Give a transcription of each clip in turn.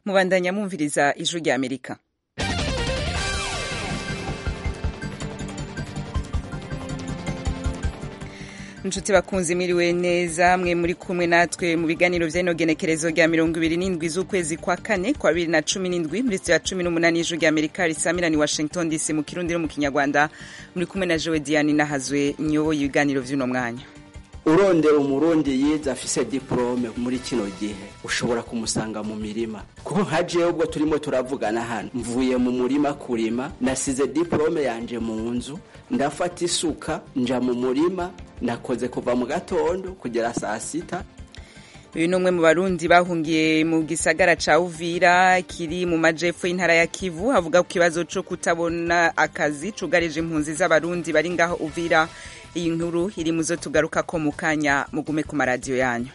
mubandanya mwumviriza ijwi rya amerika inshuti bakunze miriwe neza mwe muri kumwe natwe mu biganiro vy'ino genekerezo rya mirongo ibiri n'indwi z'ukwezi kwa kane kwa bibiri na cumi n'indwi muri ya cumi n'umunani y'ijwi rya amerika risamira ni washington dc mu kirundi no mu kinyarwanda muri kumwe na jewe diane nahazwe nyoboye ibiganiro vy'uno mwanya urondera umurundi yize afise diplome muri kino gihe ushobora kumusanga mu mirima kuko nka jewe ubwo turimo turavugana hano mvuye mu murima kurima nasize diplome yanje mu nzu ndafata isuka nja mu murima nakoze kuva mu gatondo kugera saa sita uyu ni umwe mu barundi bahungiye mu gisagara ca uvira kiri mu majepfo y'intara ya kivu havuga ku kibazo co kutabona akazi cugarije impunzi z'abarundi bari ngaho uvira iyi nkuru iri muzo tugaruka ko mu kanya mugume ku maradiyo yanyu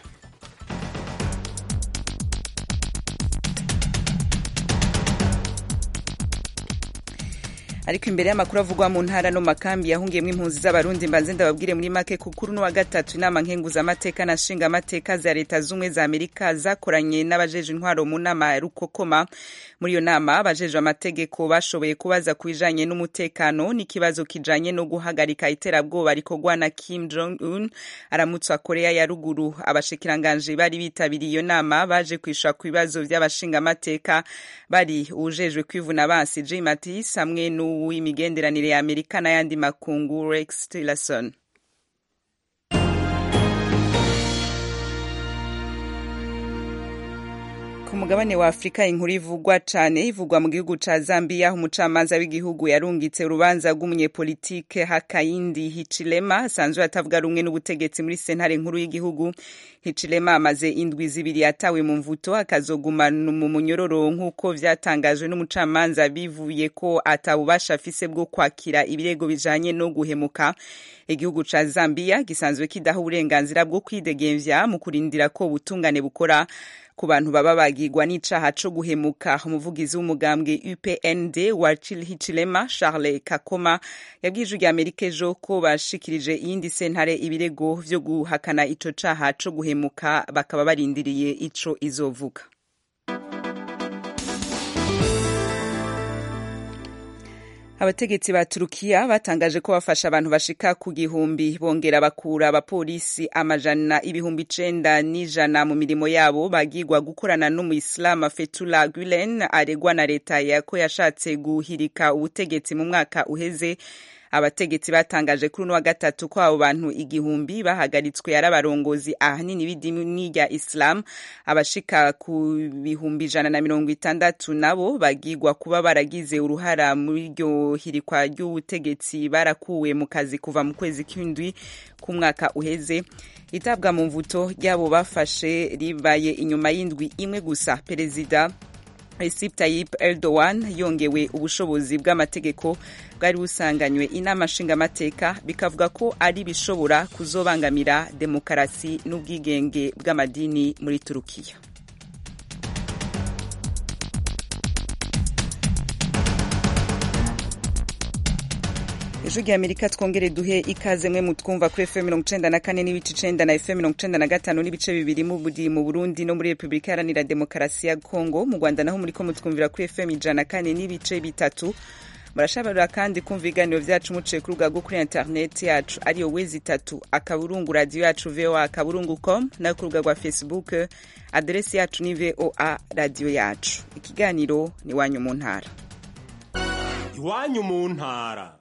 ariko imbere y'amakuru avugwa mu ntara no makambi yahungiyemo impunzi z'abarundi mbanze ndababwire muri make kukuru n'uwa gatatu inama nkenguzamateka na nshingamateka za leta z'ubumwe za amerika zakoranye n'abajeje intwaro mu nama ya rukokoma muri iyo nama abajeje amategeko bashoboye kubaza ku bijanye n'umutekano n'ikibazo kijanye no guhagarika iterabwoba rikorwa na kim jong un aramutswa korea ya ruguru abashikiranganji bari bitabiriye iyo nama baje kwishura ku bibazo vy'abashingamateka bari uwujejwe kwivuna bansi j matis hamwe n'u w'imigenderanire ya amerika n'ayandi makungu rex tillerson ku mugabane wa afurika inkuru ivugwa cane ivugwa mu gihugu ca zambia aho umucamanza w'igihugu yarungitse urubanza rw'umunyepolitike hakayindi hichilema asanzwe atavuga rumwe n'ubutegetsi muri sentare nkuru y'igihugu hichilema amaze indwi zibiri atawe mu mvuto akazoguma mu munyororo nk'uko vyatangajwe n'umucamanza bivuye ko atabubasha afise bwo kwakira ibirego bijanye no guhemuka igihugu ca zambia gisanzwe kidaha uburenganzira bwo kwidegemvya mu kurindira ko ubutungane bukora ku bantu baba bagirwa n'icaha co guhemuka umuvugizi w'umugambwe upnd wa hichilema charles kakoma yabwiye ijwi rya amerika ejo ko bashikirije iyindi sentare ibirego vyo guhakana ico caha co guhemuka bakaba barindiriye ico izovuga abategetsi ba turukiya batangaje ko bafasha abantu bashika ku gihumbi bongera bakura abapolisi amajana ibihumbi icenda n'ijana mu mirimo yabo bagirwa gukorana n'umuyisilamu fetula gulen aregwa na leta ko yashatse guhirika ubutegetsi mu mwaka uheze abategetsi batangaje kuri uno wa gatatu ko abo bantu igihumbi bahagaritswe ari abarongozi ahanini b'idini rya islam abashika ku bihumbi ijana na mirongo itandatu nabo bagirwa kuba baragize uruhara muri iryo hirikwa ry'ubutegetsi barakuwe mu kazi kuva mu kwezi kw'indwi k'umwaka uheze itabwa mu mvuto ryabo bafashe ribaye inyuma y'indwi imwe gusa perezida Recep Tayyip Erdogan yongewe ubushobozi bw'amategeko bwari busanganywe inama nshingamateka bikavuga ko ari bishobora kuzobangamira demokarasi n'ubwigenge bw'amadini muri Turukiya. ejo rya amerika twongere duhe ikaze mwe mutwumva kuri fm mirongo icenda na kane n'ibice icenda na fm mirongo icenda na gatanu n'ibice bibiri mubudi mu burundi no muri repubulika iharanira demokarasi ya kongo mu rwanda naho muriko mutwumvira kuri fm ijana na kane n'ibice bitatu murashabara kandi kumva ibiganiro vyacu muciye ku rubuga rwo kuri interineti yacu ariyo wezi itatu akaburungu radiyo yacu voa akaburungu com nayo ku rubuga rwa facebook aderesi yacu ni voa radiyo yacu ikiganiro ni iwanyu mu ntara iwanyu mu ntara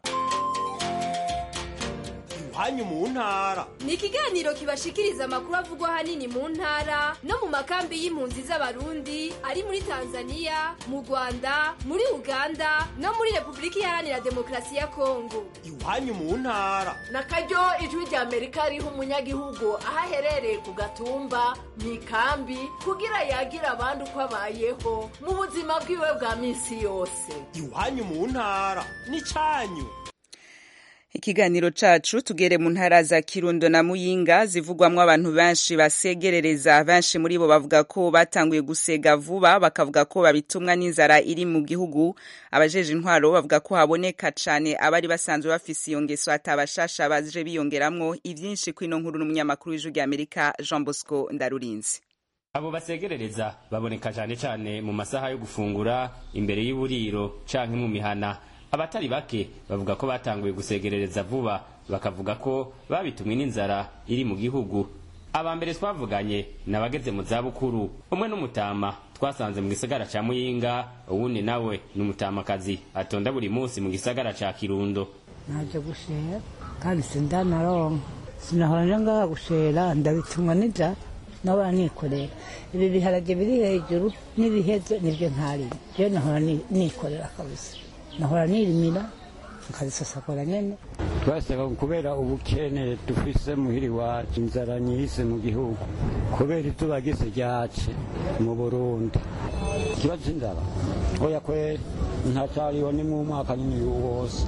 iwanyu mu ntara ni ikiganiro kibashikiriza amakuru avugwa ahanini mu ntara no mu makambi y'impunzi z'abarundi ari muri tanzania mu rwanda muri uganda no muri repubulika iharanira demokarasi ya kongo iwanyu mu ntara na karyo ijwi rya amerika riha umunyagihugu aho aherereye ku gatumba mu ikambi kugira yagira abandi uko abayeho mu buzima bwiwe bwa minsi yose iwanyu mu ntara ni cyanyu ikiganiro cacu tugere mu ntara za kirundo na muyinga zivugwamwo abantu benshi basegerereza benshi muri bo bavuga ko batanguye gusega vuba bakavuga ko babitumwa n'inzara iri mu gihugu abajeje intwaro bavuga ko haboneka cane abari basanzwe bafise iyo ngeso atabashasha baje biyongeramwo ivyinshi kwino nkuru n'umunyamakuru w'ijwi rya amerika jean bosco ndarurinzi abo basegerereza baboneka cane cane mu masaha yo gufungura imbere y'uburiro canke mu mihana abatari bake bavuga ko batanguye gusegerereza vuba bakavuga ko babitumwe n'inzara iri mu gihugu aba mbere twavuganye ni abageze mu zabukuru umwe n'umutama twasanze mu gisagara ca muyinga uwundi nawe ni umutamakazi atonda buri munsi mu gisagara ca kirundo naje gushera kandi sindanaronka sinahora nje ngaha gushera ndabitumwa n'inzara nahora nikorera ibi biharage biri hejuru n'ibiheze nibyo ntarima je nahora ni- nikorera kabisa nahora nirimira nkabisasagura nyene twasaba kubera ubukene dufise muhiri wacu inzara nyise mu gihugu kubera izuba gise ryace mu burundi ikibazo c'inzara oya kweri ntacariho ni mu mwaka nyine wose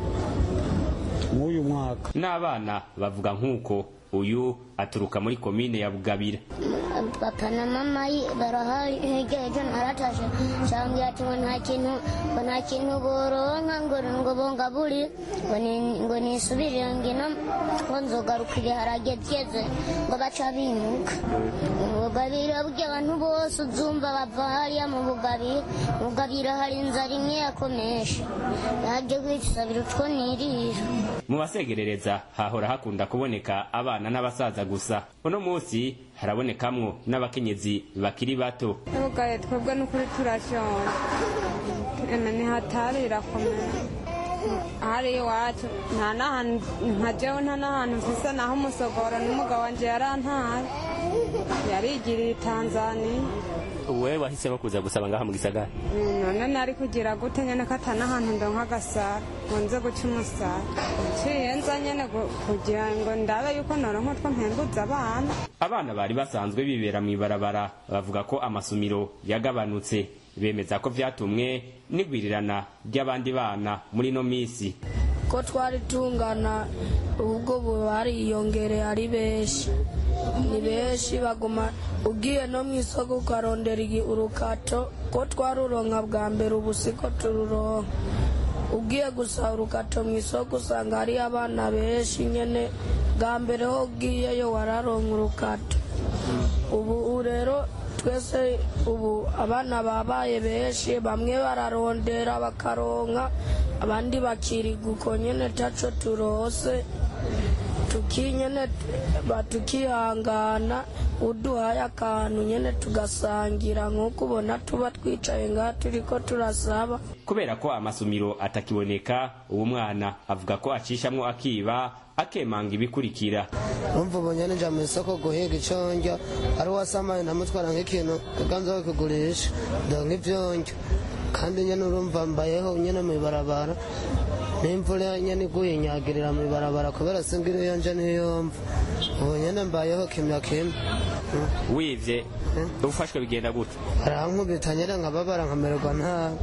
mw'uyu mwaka n'abana bavuga nk'uko uyu aturuka muri komine ya bugabira papa na mama yi- barahari hirya ejo naratashe cambwira ati ngo nta kintu ngo nta kintu boronka ngo ngo bongaburi ngo ni- ngo nisubirire ngino ngo nzogaruka ibiharage vyeze ngo baca bimuka mu bugabira burya abantu bose uzumva bava hariya mu bugabira mu bugabira hari inzara imwe yakomesha yaje kwisabira utwo nirira mu basegerereza hahora hakunda kuboneka abana n'abasaza gusa uno munsi harabonekamwo n'abakenyezi bakiri bato tugaye twebwe n'ukuri turashonje eme ntihatari irakomeye hari iwacu nta n'ahantu nka jewe nta n'ahantu mfise naho umusogoro n'umugabo wanje yarantaye yarigiriye i tanzaniya wewe wahisemo kuza gusaba ngaha mu gisagara none nari kugira gute nyene ko ata n'ahantu ndonka agasara ngo nze guca umusara nciye nza nyene gu- kugira ngo ndabe yuko noronka utwo mpembuza abana abana bari basanzwe bibera mu ibarabara bavuga ko amasumiro yagabanutse bemeza ko vyatumwe n'igwirirana ry'abandi bana muri ino misi ko twari tungana ubwo ubu bariyongereye ari benshi ni benshi baguma ugiye no mu isoko ukarondera igi- urukato ko twaruronka bwa mbere ubu siko tururonka ugiye gusaba urukato mu isoko usanga hari abana benshi nyene bwa mbere ho ugiyeyo wararonka urukato ubu rero twese ubu abana babaye benshi bamwe bararondera bakaronka abandi bakiriga uko nyene taco turose tukinyene batukihangana uduhaye akantu nyene tugasangira nk'uko ubona tuba twicaye ngaha turiko turasaba kubera ko amasumiro atakiboneka uwo mwana avuga ko acishamwo akiba akemanga ibikurikira umva ubonye ninja mu isoko guhiga ico ndya ari wasamaye ndamutwara nk'ikintu kuganza kugurisha ndonka ivyo ndya kandi nyene urumva mbayeho nyene mw'ibarabara n'imvura nyene iguye inyagirira mw'ibarabara kubera singira iyo nje niyo mva ubu nyene mbayeho kimya kimwe wivye ufashwe bigenda gute arankubita nyene nkababara nkamererwa nabi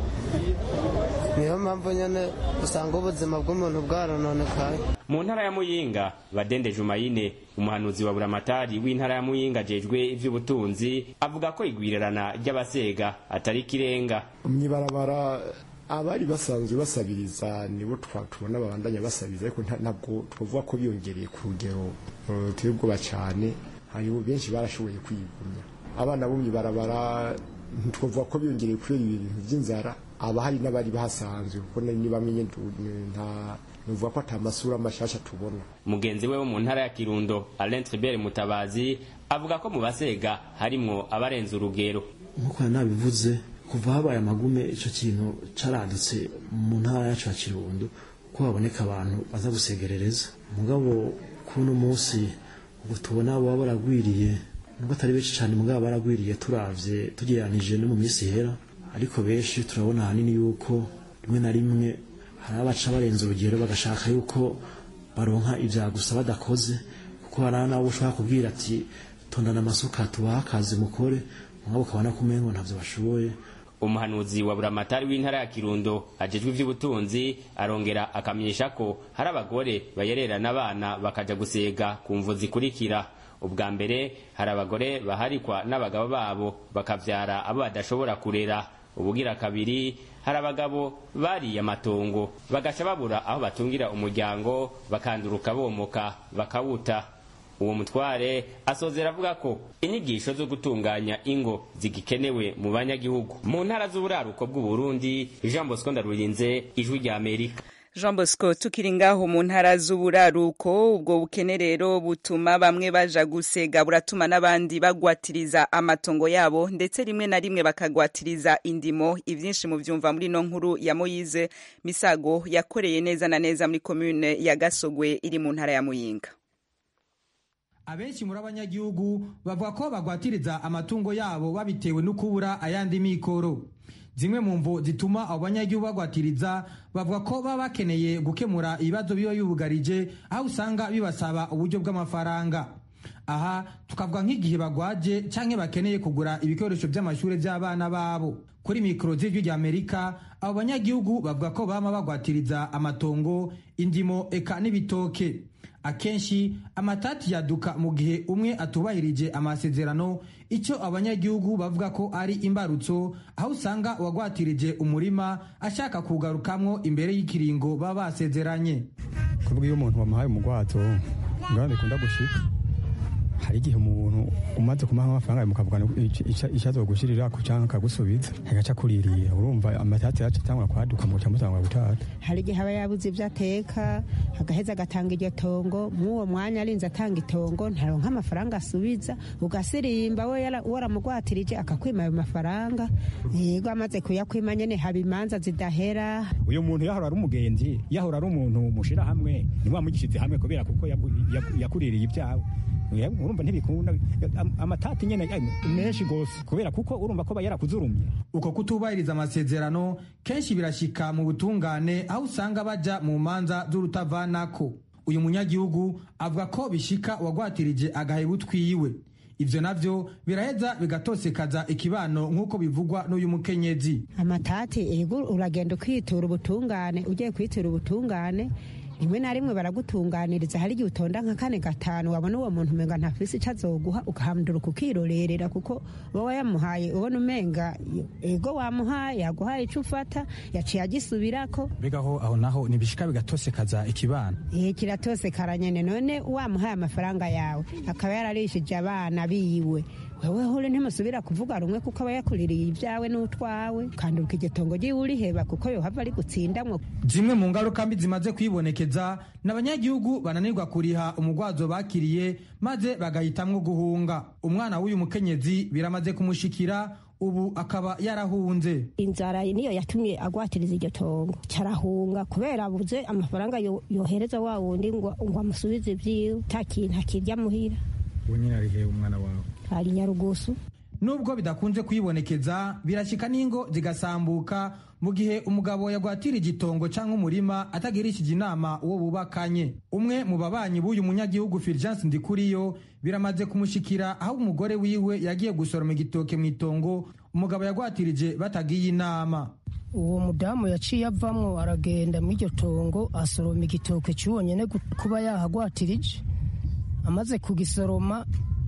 niyo mpamvu nyene usanga ubuzima bw'umuntu bwarononekaye mu ntara ya muyinga badende jumayine umuhanuzi wa buramatari w'intara ya muyinga ajejwe ivy'ubutunzi avuga ko igwirirana ry'abasega atari ikirenga mwibarabara abari basanzwe basabiriza nibo twa- tubona babandanya basabiriza ariko nta- ntabwo twavuga ko biyongereye ku rugero eh, ruteye ubwoba cyane hariho benshi barashoboye kwigumya abana bo mwibarabara ntitwavuga ko biyongereye kubera ibintu by'inzara aba hari n'abari bahasanzwe kuko ni bamwe nyene tu- nta nuvuga ko ata masura mashasha tubona mugenzi we wo mu ntara ya kirundo alain tribert mutabazi avuga ko mu basega harimwo abarenze urugero nk'uko nabivuze kuva habaye amagume icyo kintu caradutse mu ntara yacu ya kirundo ko haboneka abantu baza gusegerereza mugabo kuno munsi ubu tubona baba baragwiriye nubwo atari benshi cyane mugabo baragwiriye turavye tugereranije no mu minsi ihera ariko benshi turabona ahanini yuko rimwe na rimwe hari abaca barenze urugero bagashaka yuko baronka ibya gusa badakoze kuko hari n'abo ushobora kubwira ati tondana amasuka tubahe akazi mukore mugabo ukabona ko umengo ntavyo bashoboye umuhanuzi wa buramatari w'intara ya kirundo ajejwe ivy'ubutunzi arongera akamenyesha ko hari abagore bayererana abana bakaja gusega ku mvu zikurikira ubwa mbere hari abagore baharikwa n'abagabo babo bakavyara abo badashobora kurera ubugira kabiri hari abagabo bariye amatongo bagaca babura aho batungira umuryango bakanduruka bomoka bakawuta uwo mutware asozera avuga ko inyigisho zo gutunganya ingo zigikenewe mu banyagihugu mu ntara z'uburaruko bw'uburundi jean bosco ndarurinze ijwi rya amerika jean bosco tukiri ngaho mu ntara z'uburaruko ubwo bukene rero butuma bamwe baja gusega buratuma n'abandi bagwatiriza amatongo yabo ndetse rimwe na rimwe bakagwatiriza indimo ivyinshi mu vyumva muri no nkuru ya moyize misago yakoreye neza na neza muri komune ya gasogwe iri mu ntara ya muyinga abenshi muri abanyagihugu bavuga ko bagwatiriza amatungo yabo babitewe no kubura ayandi mikoro zimwe mu mvo zituma abo banyagihugu bagwatiriza bavuga ko baba bakeneye gukemura ibibazo biba bibugarije aho usanga bibasaba uburyo bw'amafaranga aha tukavuga nk'igihe bagwaje canke bakeneye kugura ibikoresho by'amashuri by'abana babo kuri mikoro z'ijwi rya amerika abo banyagihugu bavuga ko bama bagwatiriza amatongo indimo eka n'ibitoke akenshi amatati yaduka mu gihe umwe atubahirije amasezerano icyo abanyagihugu bavuga ko ari imbarutso aho usanga uwagwatirije umurima ashaka kugarukamwo imbere y'ikiringo baba basezeranye kuvuga iyo umuntu wamuhaye umugwazo ngabane kunda gushika hari igihe umuntu umaze kumuha amafaranga mukavugana icyo azogushirira ku canke akagusubiza agaca kuririye urumva amatati yacu atangura kwaduka muca mutangura gutata hari igihe aba yabuze ibyo ateka agaheza agatanga iryo tongo mw'uwo mwanya arinze atanga itongo ntaronka amafaranga asubiza ugasirimba we waramugwatirije akakwima ayo mafaranga yego amaze kuyakwima nyene haba imanza zidahera uyu muntu yahora ari umugenzi yahora ari umuntu mushira hamwe niwamugishize hamwe kubera kuko yakuririye ibyawe urumva ntibikunda amatati nyene menshi gose kubera kuko urumva ko yarakuzurumye uko kutubahiriza amasezerano kenshi birashika mu butungane aho usanga baja mu manza z'urutavanako uyu munyagihugu avuga ko bishika uwagwatirije agaheba utwiwe ivyo navyo biraheza bigatosekaza ikibano nk'uko bivugwa n'uyu mukenyezi amatati ego uragenda ukitura ubutungane ugiye kwitura ubutungane rimwe na rimwe baragutunganiriza hari igihe utonda nka kane gatanu wabona uwo muntu umenga ntafise ico azoguha ugahamduruka ukirorerera kuko wowe yamuhaye ubona umenga ego wamuhaye yaguhaye ico ufata yaciye agisubirako bigaho aho naho nibishika bigatosekaza ikibana eh kiratosekara nyene none wamuhaye amafaranga yawe akaba yararishije abana biwe wewe hore ntimusubira kuvuga rumwe kuko aba yakuririye ibyawe n'utwawe kandi ukigetongo ryiwe uriheba kuko yohava ari gutsindamwo zimwe mu ngaruka mbi zimaze kwibonekeza n'abanyagihugu bananirwa kuriha umugwazo bakiriye maze bagahitamwo guhunga umwana w'uyu mukenyezi biramaze kumushikira ubu akaba yarahunze inzara niyo yatumye agwatiriza iryo tongo carahunga kubera abuze amafaranga yohereza wa wundi ngo amusubize ivyiwe ta kintu akirya muhira uwo nyine arihe umwana wawe ari nyarugusu nubwo bidakunze kwibonekeza birashika n'ingo zigasambuka mu gihe umugabo yagwatira igitongo cyangwa umurima atagirishije inama uwo bubakanye umwe mu babanyi b'uyu munyagihugu Fulgence Ndikuriyo biramaze kumushikira aho umugore wiwe yagiye gusoroma igitoke mu itongo umugabo yagwatirije batagiye inama uwo mudamu yaciye avamwo aragenda mu iryo tongo asoroma igitoke cy'uwo nyene kuba yahagwatirije amaze kugisoroma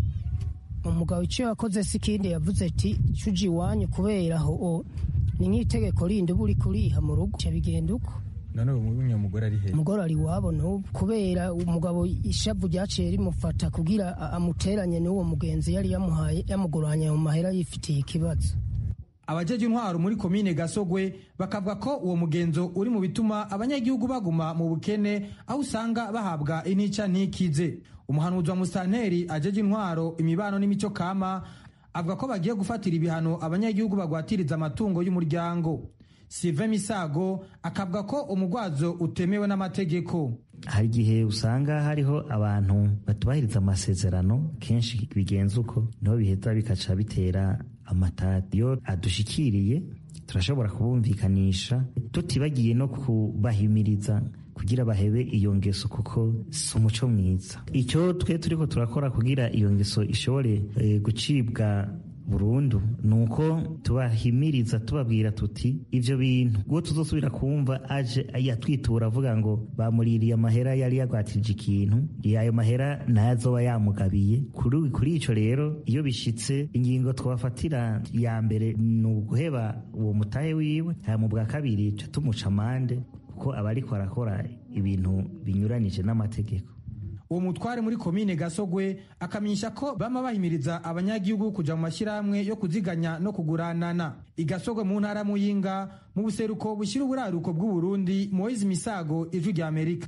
umugabo icyo yakoze si ikindi yavuze ati cuji iwanyu kubera aho ni nk'itegeko rindi uba uri kuriha mu rugo bigenda uko none uyu mugore ari he umugore ari iwabo n'ubu kubera umugabo ishavu ryaciye rimufata kugira amuteranye n'uwo mugenzi yari yamuhaye yamuguranye mu mahera yifitiye ikibazo abajeje intwaro muri komine gasogwe bakavuga ko uwo mugenzo uri mu bituma abanyagihugu baguma mu bukene aho usanga bahabwa intica ntikize umuhanuzi wa musanteri ajeje intwaro imibano n'imico kama avuga ko bagiye gufatira ibihano abanyagihugu bagwatiriza amatungo y'umuryango Sylvain Misago akavuga ko umugwazo utemewe n'amategeko hari igihe usanga hariho abantu batubahiriza amasezerano kenshi bigenza uko niho biheza bikaca bitera amatati iyo adushikiriye turashobora kubumvikanisha tutibagiye no kubahimiriza kugira bahebe iyo ngeso kuko si umuco mwiza icyo twe turiko turakora kugira iyo ngeso ishobore e, gucibwa burundu nuko tubahimiriza tubabwira tuti ivyo bintu uwo tuzosubira kumva aje yatwitura avuga ngo bamuririye amahera yari yagwatirije ikintu ayo mahera nayo azoba yamugabiye kuri kuri ico rero iyo bishitse ingingo twafatira ya mbere ni uguheba uwo mutahe wiwe hama bwa kabiri ca tumuca amande kuko aba ariko arakora ibintu binyuranije n'amategeko uwo mutware muri komine gasogwe akamenyesha ko bama bahimiriza abanyagihugu kuja mu mashyirahamwe yo kuziganya no kuguranana igasogwe mu ntara muyinga mu buseruko bushyira uburaruko bw'uburundi moise misago ijwi rya amerika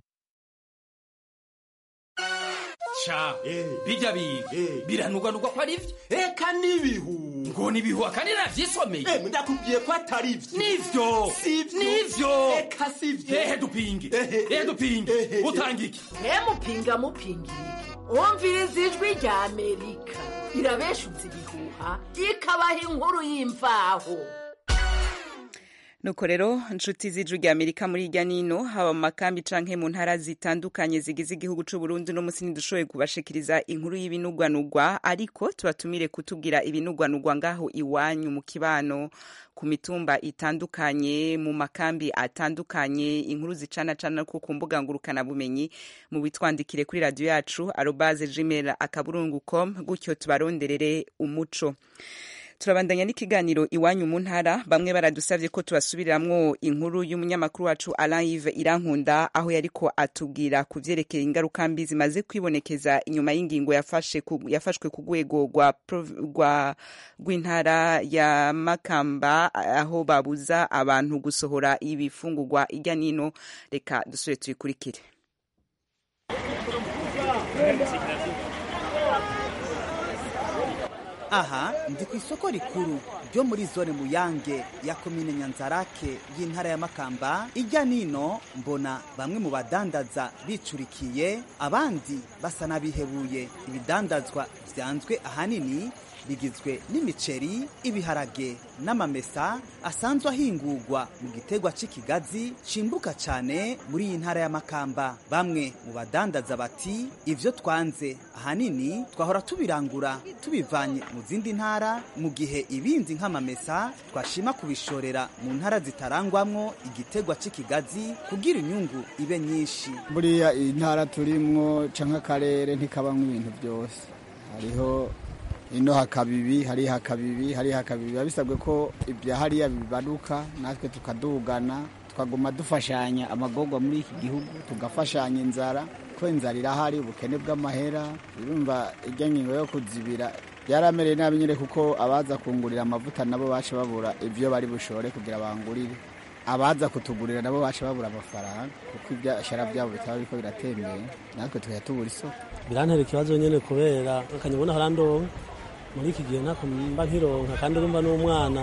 ca bijya biga biranugwanugwa ko ari vyo eka n'ibihu ngo nibihu akandi navyisomeye ndakubwiye ko atari vyo nivyo Sivyo. nivyo eka sivyo ehe dupinge ehe dupinge utanga iki mupinga mupinga iki umviriza ijwi rya amerika irabeshutse ibihuha ikabaha inkuru y'imvaho nuko rero nshuti z'ijwi rya amerika muri irya nino haba mu makambi canke mu ntara zitandukanye zigize igihugu c'u burundi no musi ntidushoboye kubashikiriza inkuru y'ibinugwanugwa ariko tubatumire kutubwira ibinugwanugwa ngaho iwanyu mu kibano ku mitumba itandukanye mu makambi atandukanye inkuru zicana cana ko ku mbuga ngurukana bumenyi mu bitwandikire kuri radio yacu arobaze gmail akaburungu com gutyo tubaronderere umuco turabandanya n'ikiganiro iwanyu mu ntara bamwe baradusabye ko tubasubiramwo inkuru y'umunyamakuru wacu Alain Yves Irankunda aho yariko atubwira ku vyerekeye ingaruka mbi zimaze kwibonekeza inyuma y'ingingo yafashe ku, yafashwe ku rwego rwa prov- rwa rw'intara ya Makamba aho babuza abantu gusohora ibifungurwa irya nino reka dusubire tuyikurikire aha ndi ku isoko rikuru ryo muri zone muyange ya komine nyanzarake y'intara ya makamba ijya nino mbona bamwe mu badandaza bicurikiye abandi basa n'abihebuye ibidandazwa byanzwe ahanini bigizwe n'imiceri ibiharage n'amamesa asanzwe ahingurwa mu gitegwa cy'ikigazi cimbuka cyane muri iyi ntara ya makamba bamwe mu badandaza bati ivyo twanze ahanini twahora tubirangura tubivanye mu zindi ntara mu gihe ibindi nk'amamesa twashima kubishorera mu ntara zitarangwamwo igitegwa cy'ikigazi kugira inyungu ibe nyinshi buriya iyi ntara turimwo canke akarere ntikabamwo ibintu byose hariho ino hakaba ibi hariya hakaba ibi hariya hakaba ibi biba bisabwe ko ibya hariya bibaruka natwe tukadugana tukaguma dufashanya amagorwa muri iki gihugu tugafashanya inzara ko inzara irahari ubukene bw'amahera urumva ijya ngingo yo kuzibira byaramereye nabi nyine kuko abaza kungurira amavuta nabo baca babura ibyo bari bushore kugira bangurire abaza kutugurira nabo baca babura amafaranga kuko ibyashara byabo bitaba biriko biratembera natwe tukajya tubura isoko birantera ikibazo nyine kubera akanyabona harandonka muri iki gihe ntako mba nkironka kandi urumva n'umwana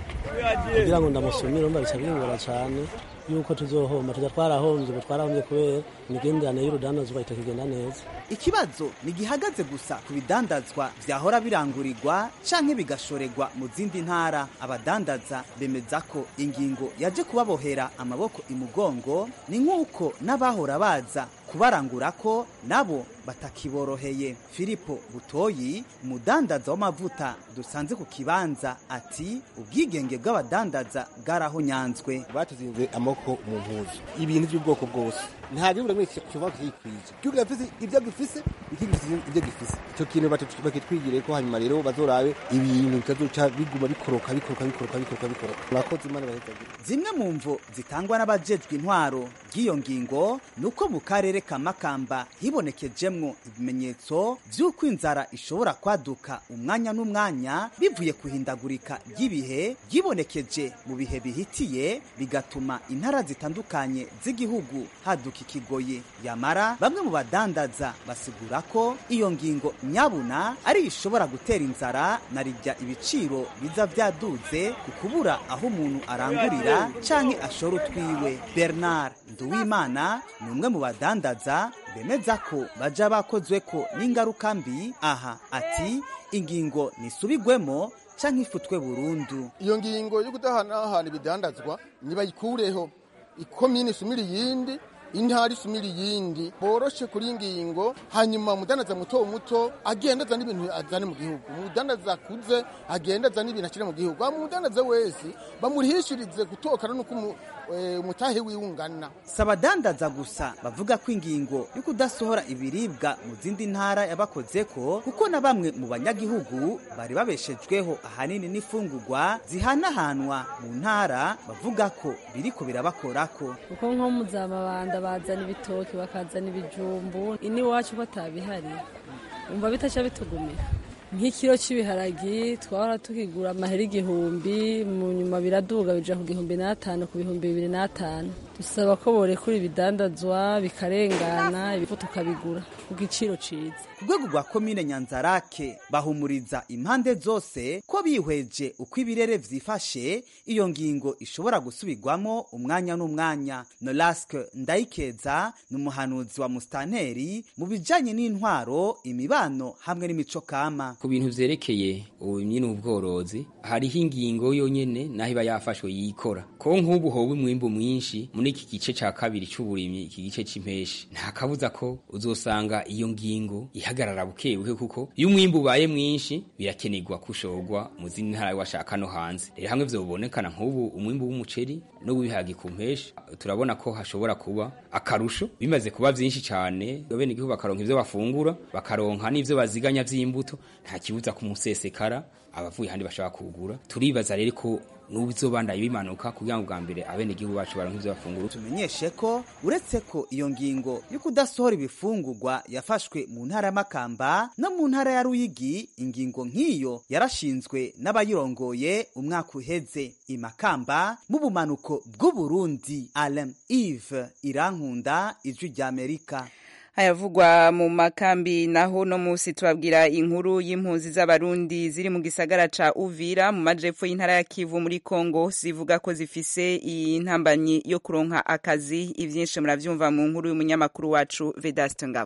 kugira ngo ndamusumire urumva bica bingora cyane yuko tuzohomba tujya twarahombye ubu twarahombye kubera imigenderanire y'urudandazwa itakigenda neza ikibazo ntigihagaze gusa ku bidandazwa vyahora birangurirwa canke bigashorerwa mu zindi ntara abadandaza bemeza ko ingingo yaje kubabohera amaboko imugongo ni nk'uko n'abahora baza kubarangura ko nabo batakiboroheye filipo butoyi umudandaza w'amavuta dusanze ku kibanza ati ubwigenge bw'abadandaza bwarahonyanzwe batuzinze amaboko mu mpuzu ibintu by'ubwoko bwose nta gihugu kimwe kiva kiyikwije igihugu gifise ibyo gifise ikindi gifise ibyo gifise icyo kintu bakitwigire ko hanyuma rero bazorabe ibintu bitazoca biguma bikoroka bikoroka bikoroka bikoroka bikoroka murakoze imana bahezagire zimwe mu mvo zitangwa n'abajejwe intwaro ry'iyo ngingo ni uko mu karere ka makamba hibonekejemwo ibimenyetso vy'uko inzara ishobora kwaduka umwanya n'umwanya bivuye ku ihindagurika ry'ibihe ryibonekeje mu bihe bihitiye bigatuma intara zitandukanye z'igihugu haduka ikigoye yamara bamwe mu badandaza basigura ko iyo ngingo nyabuna ari ishobora gutera inzara na rijya ibiciro biza vyaduze ku kubura aho umuntu arangurira canke ashora utwiwe bernard nduwimana ni umwe mu badandaza bemeza ko baja bakozweko n'ingaruka mbi aha ati ingingo nisubigwemo canke ifutwe burundu iyo ngingo yo kudahanahana ibidandazwa nibayikureho ikomine isumira iyindi intara isumira iyindi boroshe kuri ingingo hanyuma umudandaza muto muto agenda azana ibintu azane mu gihugu umudandaza akuze agenda azana ibintu ashyire mu gihugu umudandaza wese bamurihishirize gutokana n'uko umutahe wiwungana si abadandaza gusa bavuga ko ingingo yo kudasohora ibiribwa mu zindi ntara yabakozeko kuko na bamwe mu banyagihugu bari babeshejweho ahanini n'ifungurwa zihanahanwa mu ntara bavuga ko biriko birabakorako kuko nko muzamabanda bazana ibitoki bakazana ibijumbu iniwacu batabihari umva bitaca bitugumira nk'ikiro cy'ibiharagi twahora tukigura amahera igihumbi mu nyuma biraduga bija ku gihumbi n'atanu ku bihumbi bibiri n'atanu dusaba ko borekura ibidandazwa bikarengana ibifu tukabigura ku giciro ciza ku rwego rwa komine nyanzarake bahumuriza impande zose ko bihweje uko ibirere vyifashe iyo ngingo ishobora gusubirwamo umwanya n'umwanya nolaske ndayikeza ni umuhanuzi wa mustanteri mu bijanye n'intwaro imibano hamwe n'imico kama ku bintu vyerekeye uburimyi n'ubworozi hariho ingingo yonyene naho iba yafashwe yikora ko nk'ubu hoba umwimbu mwinshi muri iki gice ca kabiri c'uburimyi iki gice c'impeshi nta kabuza ko uzosanga iyo ngingo ihagarara buke buke kuko iyo umwimbu ubaye mwinshi birakenerwa kushorwa mu zindi ntara washaka no hanze rero hamwe vyobonekana nk'ubu umwimbu w'umuceri no w'ibiharage ku mpeshi turabona ko hashobora kuba akarusho bimaze kuba vyinshi cane bene igihugu bakaronka ivyo bafungura bakaronka n'ivyo baziganya vy'imbuto nta kibuza kumusesekara abavuye handi bashaka kugura turibaza rero ko n'ubizobandaye bimanuka kugira ngo bwa mbere abene igihugu bacu baronke ivyo bafungura tumenyeshe ko uretse ko iyo ngingo yo kudasohora ibifungurwa yafashwe mu ntara ya Makamba no mu ntara ya Ruyigi ingingo nk'iyo yarashinzwe n'abayirongoye umwaka uheze imakamba mu bumanuko bw'Uburundi Alain Yves Irankunda ijwi rya Amerika hayavugwa mu makambi naho no musi tubabwira inkuru y'impunzi z'abarundi ziri mu gisagara ca Uvira mu majepfo y'intara ya Kivu muri Kongo zivuga ko zifise intambanyi yo kuronka akazi ivyinshi muravyumva mu nkuru y'umunyamakuru wacu Vedaste Ngabo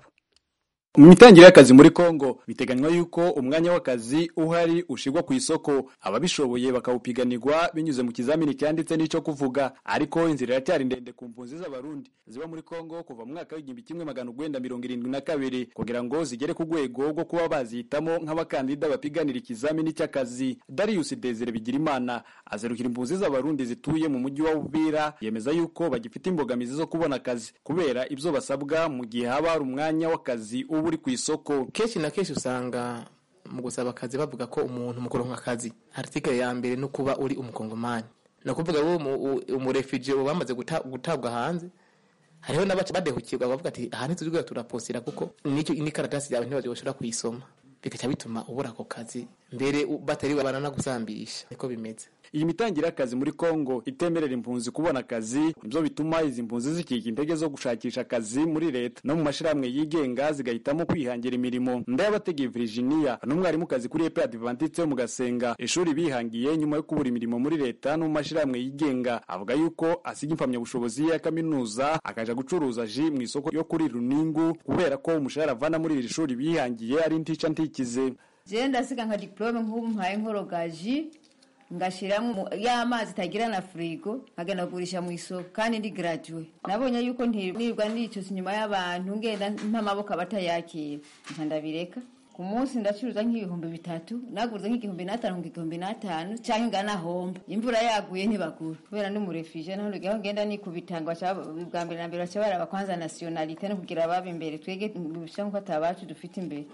mu mitangire y'akazi muri Kongo biteganywa yuko umwanya w'akazi uhari ushigwa ku isoko ababishoboye bakawupiganirwa binyuze mu kizamini cyanditse n'ico kuvuga ariko inzira iracyari ndende ku mpunzi z'abarundi ziba muri Kongo kuva mu mwaka w'igihumbi kimwe magana urwenda mirongo irindwi na kabiri kugira ngo zigere ku rwego rwo kuba bazihitamo nk'abakandida bapiganira ikizamini cy'akazi Darius Desire Bigirimana azerukira impunzi z'abarundi zituye mu mujyi wa Uvira yemeza yuko bagifite imbogamizi zo kubona akazi kubera ibyo basabwa mu gihe haba hari umwanya w'akazi uba uri ku isoko kenshi na kenshi usanga mu gusaba akazi bavuga ko umuntu mu kuronka akazi article ya mbere no kuba uri umukongomani ni ukuvuga wo umurefugee uba bamaze gutabwa hanze hariho n'abaca badehukirwa bavuga ati aha ntituzigura turaposira kuko n'icyo n'ikaratasi yawe ntibashobora kuyisoma bigaca bituma ubura ako kazi mbere batari baranagusambisha niko bimeze iyi mitangire y'akazi muri Kongo itemerera impunzi kubona akazi nibyo bituma izi mpunzi zikika intege zo gushakisha akazi muri leta no mu mashirahamwe yigenga zigahitamo kwihangira imirimo ndayabategeye Virginia n'umwarimu kazi kuri EPA Adventiste yo mu Gasenga ishuri bihangiye nyuma yo kubura imirimo muri leta no mu mashirahamwe yigenga avuga yuko asiga impamya bushobozi ya kaminuza akaja gucuruza ji mu isoko yo kuri Runingu kubera ko umushahara avana muri iri shuri bihangiye ari ntica ntikize je ndasiga nka diplome nk'ubu mpaye nkorogaji ngashyiramo y'amazi itagira na firigo nkagenda kugurisha mu isoko kandi ndi graduwe nabonye yuko ntirirwa nicuza inyuma y'abantu ngenda mpamaboko abatayakira nka ndabireka ku munsi ndacuruza nk'ibihumbi bitatu naguze nk'igihumbi n'atanu igihumbi n'atanu cyangwa ingana homba imvura yaguye ntibagura kubera ndi murefije naho ndugaho ngenda nikubitanga bwa mbere na mbere baca baraba kwanza nationalite no kugira ababa imbere twege bisha nko atabacu dufite imbere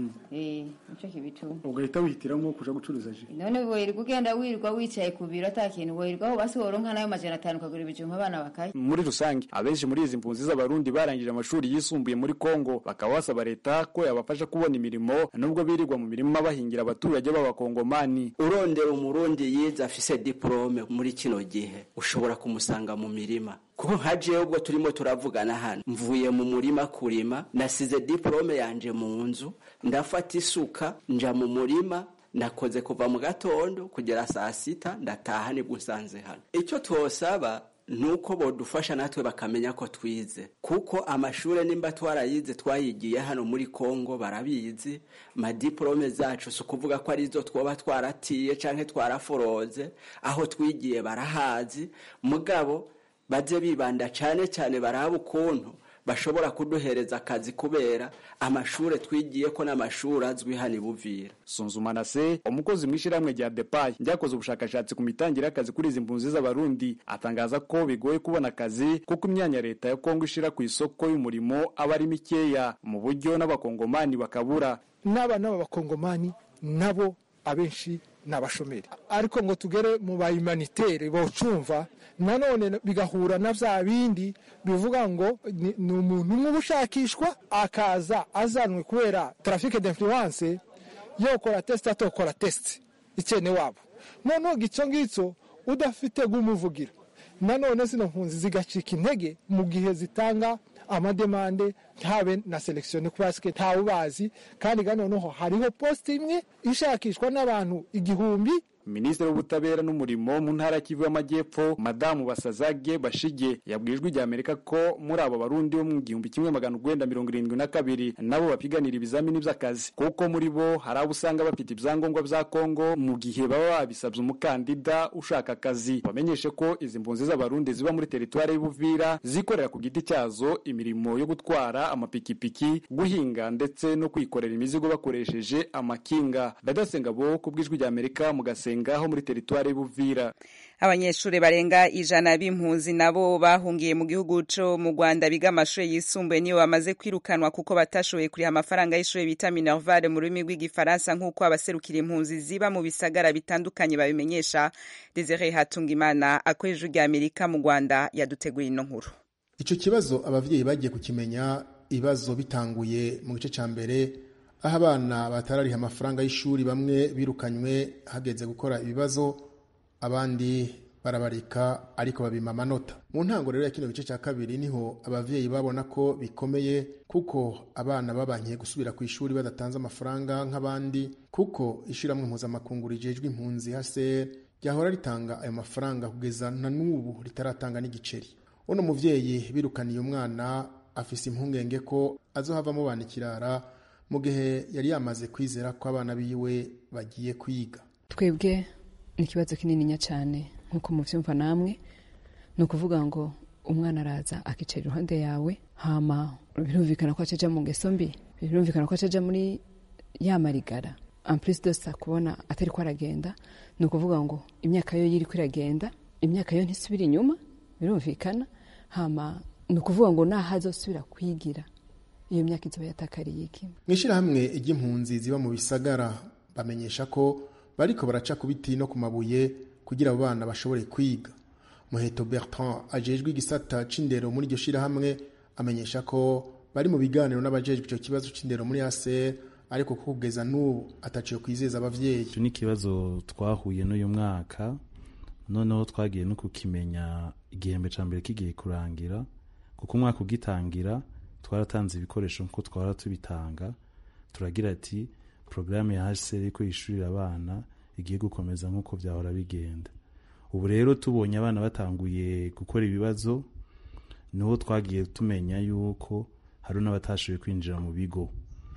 eh nico kibituma ugahita wihitiramo kuja gucuruza ji none wirirwa ugenda wirirwa wicaye ku biro atakintu wirirwa aho basi woronka nayo majana atanu ukagura ibijumba abana bakaye muri rusange abenshi muri izi mpunzi z'abarundi barangije amashuri yisumbuye muri Kongo bakaba basaba leta ko yabafasha kubona imirimo nubwo birirwa mu mirima bahingira abaturage b'abakongomani urondera umurundi yize afise diplome muri kino gihe ushobora kumusanga mu mirima kuko nka jewe ubwo turimo turavugana hano mvuye mu murima kurima nasize diplome yanje mu nzu ndafata isuka nja mu murima nakoze kuva mu gatondo kugera saa sita ndataha nibwo nsanze hano icyo twosaba nuko bodufasha natwe bakamenya ko twize kuko amashure nimba twarayize twayigiye hano muri Kongo barabizi madiplome zacu si ukuvuga ko arizo twoba twaratiye canke twaraforoze aho twigiye barahazi mugabo baze bibanda cane cane baraba ukuntu bashobora kuduhereza akazi kubera amashure twigiye ko n'amashuri azwi hano ibuvira Sunzumana se umukozi mw'ishyirahamwe rya Depay ryakoze ubushakashatsi ku mitangire y'akazi kuri izi mpunzi z'abarundi atangaza ko bigoye kubona akazi kuko imyanya leta ya Kongo ishira ku isoko y'umurimo aba ari mikeya mu buryo n'abakongomani bakabura n'abana b'abakongomani nabo abenshi ni abashomeri ariko ngo tugere mu bayimanitere bocumva nanone bigahura na vya bindi bivuga ngo ni ni umuntu umwe uba ushakishwa akaza azanwe kubera trafike d'influence yokora test atokora test ikene wabo noneho gico ngicyo udafite gumuvugira nanone zino mpunzi zigacika intege mu gihe zitanga amademande ntabe na selekisiyo kubasike ntawe ubazi kandi ga noneho hariho posite imwe ishakishwa n'abantu igihumbi minisitiri w'ubutabera n'umurimo mu ntara y'Kivu y'amajyepfo madamu basazage bashige yabwijwe ijya amerika ko muri abo barundi bo mu gihumbi kimwe magana urwenda mirongo irindwi na kabiri nabo bapiganira ibizamini by'akazi kuko muri bo hari abo usanga bafite ibyangombwa bya kongo mu gihe baba babisabye umukandida ushaka akazi bamenyeshe ko izi mpunzi z'abarundi ziba muri teritwari y'ubuvira zikorera ku giti cyazo imirimo yo gutwara amapikipiki guhinga ndetse no kwikorera imizigo bakoresheje amakinga badasenga bo ku bw'ijwi rya amerika mu gasenga ngaho muri teritwari y'Ubuvira abanyeshuri barenga ijana b'impunzi nabo bahungiye mu gihugu co mu Rwanda biga amashuri yisumbuye niyo bamaze kwirukanwa kuko batashoboye kuriha amafaranga y'ishuri bita Minerval mu rurimi rw'igifaransa nk'uko abaserukira impunzi ziba mu bisagara bitandukanye babimenyesha Desire Hatungimana akoresha rya Amerika mu Rwanda yaduteguye ino nkuru ico kibazo abavyeyi bagiye kukimenya ibibazo bitanguye mu gice ca mbere aho abana batarariha amafaranga y'ishuri bamwe birukanywe hageze gukora ibibazo abandi barabarika ariko babima amanota mu ntango rero ya kino gice cya kabiri niho abavyeyi babona ko bikomeye kuko abana babankiye gusubira ku ishuri badatanze amafaranga nk'abandi kuko ishyirahamwe mpuzamakungu rijejwe impunzi hase ryahora ritanga ayo mafaranga kugeza na n'ubu ritaratanga n'igiceri uno muvyeyi birukaniye umwana afise impungenge ko azohavamo bana ikirara mu gihe yari yamaze kwizera ko abana biwe bagiye kwiga twebwe ni ikibazo kinininya cyane nk'uko mubyumva namwe ni ukuvuga ngo umwana araza akicara iruhande yawe hama birumvikana ko acaja mu ngeso mbi birumvikana ko acaja muri ya marigara amplis dosa kubona atari ko aragenda ni ukuvuga ngo imyaka yo yiri ko iragenda imyaka yo ntisubira inyuma birumvikana hama ni ukuvuga ngo naho azosubira kwigira iyo myaka izoba yatakariye iki mu ishyirahamwe ry'impunzi ziba mu bisagara bamenyesha ko bariko baraca ku biti no ku mabuye kugira abo bana bashobore kwiga muheto bertrand ajejwe igisata c'indero muri iryo shirahamwe amenyesha ko bari mu biganiro n'abajejwe ico kibazo c'indero muri aser ariko ko kugeza n'ubu ataciye kwizeza abavyeyi icyo ni ikibazo twahuye n'uyu mwaka noneho twagiye no kukimenya igihembwe ca mbere kigiye kurangira kuko umwaka ugitangira twaratanze ibikoresho nkuko twara tubitanga turagira ati porogaramu ya hsr iri kwishurira abana igiye gukomeza nk'uko byahora bigenda ubu rero tubonye abana batanguye gukora ibibazo niho twagiye tumenya yuko hari n'abatashoboye kwinjira mu bigo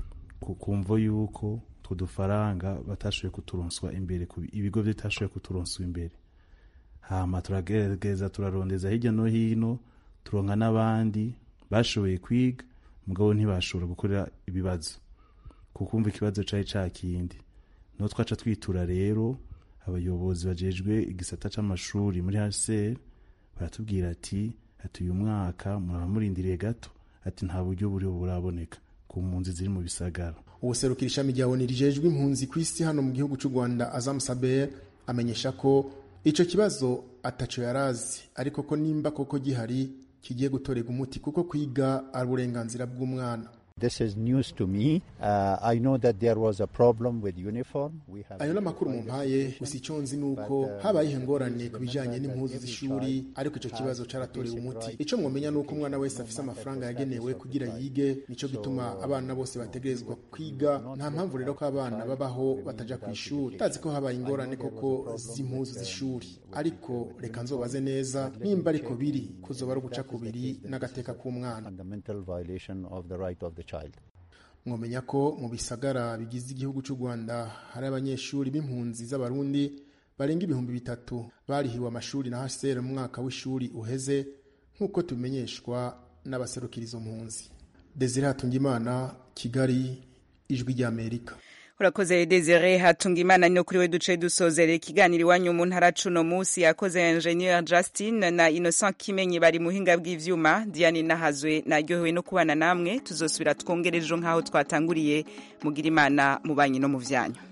kumvo yuko utwo dufaranga batashoboye kuturonswa imbere ibigo bitashoboye kuturonswa imbere hama turagerageza turarondeza hirya no hino turonka n'abandi bashoboye kwiga mugabo ntibashobora gukorera ibibazo kukumva ikibazo cari ca kindi niho twaca twitura rero abayobozi bajejwe igisata c'amashuri muri hcr baratubwira ati ati uyu mwaka muraba murindiriye gato ati nta buryo buriho buraboneka ku mpunzi ziri mu bisagara ubuserukira ishami rya oni rijejwe impunzi ku isi hano mu gihugu c'u rwanda azam saber amenyesha ko ico kibazo ataco yarazi ariko ko nimba koko gihari kigiye gutorega umuti kuko kwiga ari uburenganzira bw'umwana This is news to me. Uh, I know that there was a problem with uniform. We have ayo n'amakuru mumpaye gusa icyo nzi ni uko habayeho ingorane ku bijyanye n'impuzu z'ishuri ariko icyo kibazo cyaratorewe umuti icyo mwamenya ni uko umwana wese afise amafaranga yagenewe kugira yige nicyo gituma abana bose bategerezwa kwiga nta mpamvu rero ko abana babaho bataja ku ishuri tazi ko habaye ingorane koko z'impuzu z'ishuri ariko reka nzobaze neza nimba ariko biri kuzoba ari uguca kubiri n'agateka k'umwana fundamental violation of the right of the child. mwamenya ko mu bisagara bigize igihugu cy'u rwanda hari abanyeshuri b'impunzi z'abarundi barenga ibihumbi bitatu barihiwe amashuri na hcr mu mwaka w'ishuri uheze nk'uko tubimenyeshwa n'abaserukira izo mpunzi desire hatungimana kigali ijwi ry'amerika urakoze desire hatunga imana no kuri we duce dusozera ikiganiro iwanyu mu ntara cuno munsi yakoze engineer justin na innocent kimenyi bari muhinga bw'ivyuma diane nahazwe naryohewe no kubana namwe tuzosubira twongerejo nk'aho twatanguriye mugira imana mu banyi no mu vyanyu